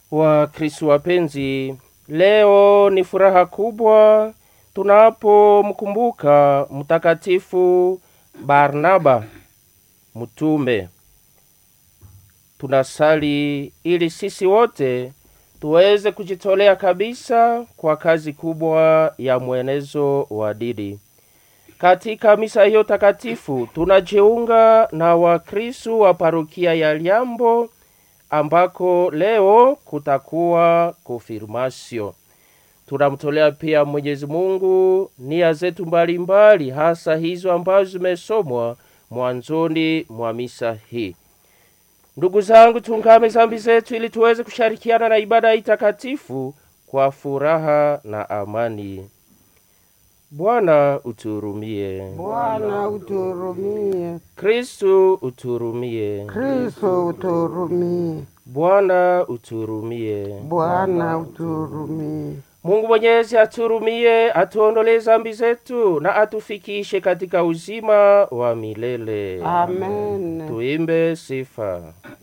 Wakristo wapenzi, leo ni furaha kubwa tunapomkumbuka Mtakatifu Barnaba mtume. Tunasali ili sisi wote tuweze kujitolea kabisa kwa kazi kubwa ya mwenezo wa dini. Katika misa hiyo takatifu tunajiunga na Wakristo wa parokia ya Liambo ambako leo kutakuwa konfirmasio. Tunamtolea pia Mwenyezi Mungu nia zetu mbalimbali, hasa hizo ambazo zimesomwa mwanzoni mwa misa hii. Ndugu zangu, tungame zambi zetu ili tuweze kushirikiana na ibada hii takatifu kwa furaha na amani. Bwana utuhurumie. Bwana utuhurumie. Kristu utuhurumie. Kristo utuhurumie. Bwana utuhurumie. Bwana utuhurumie. Mungu Mwenyezi atuhurumie, atuondolee zambi zetu na atufikishe katika uzima wa milele. Amen. Tuimbe sifa.